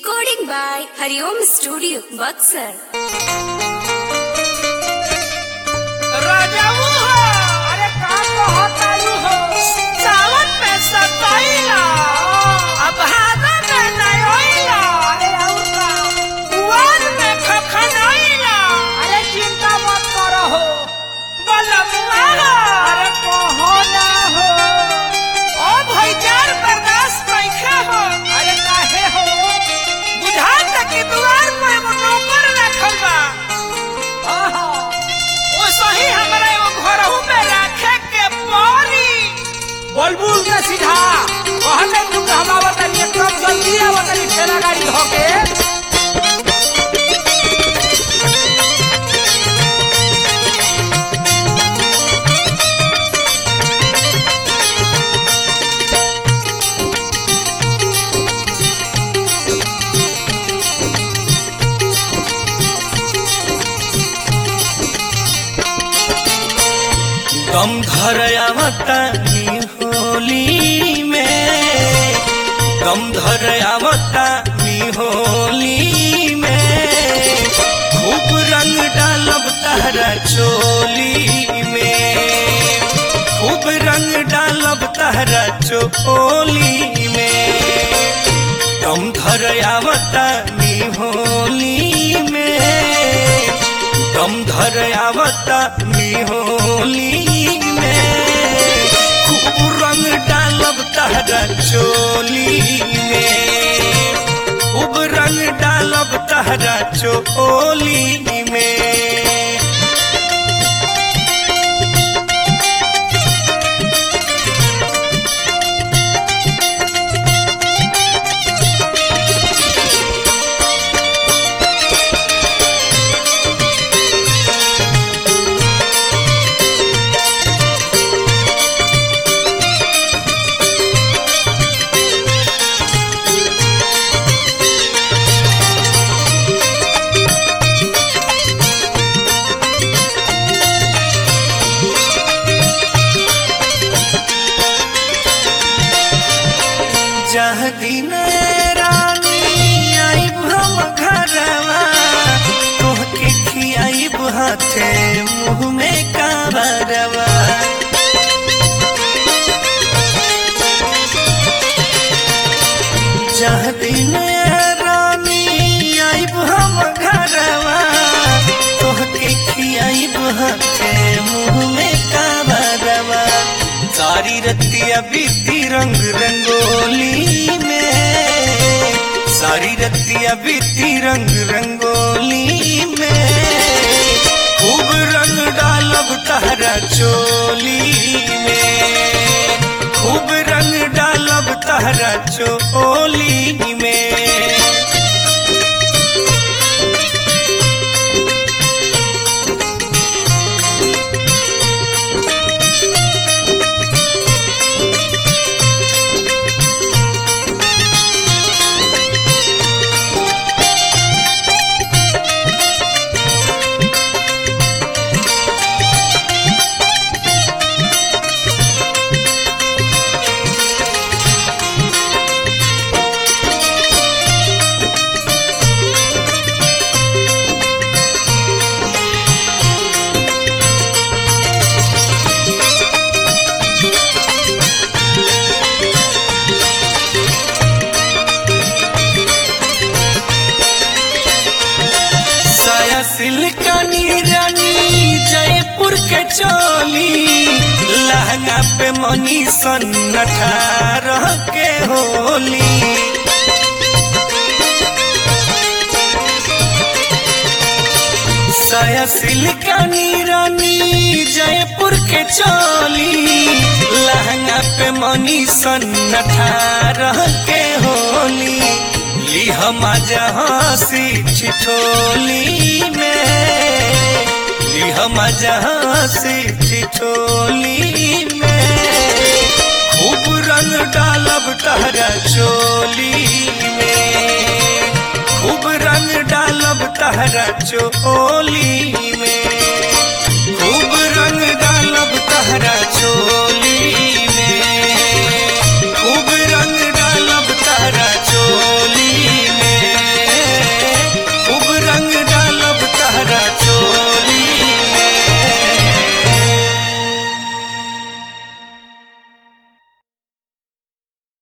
Recording by Hariom Studio, Buxar. राजाऊ हो अरे का कहतालू हो सावन में सताइला अब हादा में नयोइला अरे और का कुआर में खखनाइला अरे चिंता मत करो हो बलमुआ अरे कहो ना हो ओ भैजार बर्दाश्त कैखे हो अरे काहे हो बुझात कि दुआर पे एगो नौकर रखल बा आहा ओ सही हमरा एगो घरहू में राखे के पड़ी बुलबुल के सीधा कहले तू कहवा तनी एकदम जल्दी आवा तनी ठेला गाड़ी धोके दम धर आवतानी होली में दम धर आवतानी होली में खूब रंग डालब तारा चोली में खूब रंग डालब तारा चोली में दम धर आवतानी होली में दम धर आवता होली में खूब रंग डालब तहरा चोली में खूब रंग डालब तहरा चोली में जह दिन रानी आइब हम घरवा तोहके खियाइब हाथे मुँह में काबरवा जह दिन रानी आइब हम घरवा तोहके खियाइब हाथे मुँह में काबरवा सारी रतिया बीती रंग रंगोली में सारी रतिया बीती रंग रंगोली में खूब रंग डालब तहरा चोली में खूब रंग डालब तहरा चोली में साया सिल्कानी रानी जयपुर के चोली लहंगा पे मनी सन अठारह के होली साया सिल्कानी रानी जयपुर के चोली लहंगा पे मनी सन अठारह के होली ली हम हंसी ठिठोली में ली हम हंसी ठिठोली में खूब रंग डालब तहरा चोली में खूब रंग डालब तहरा चोली में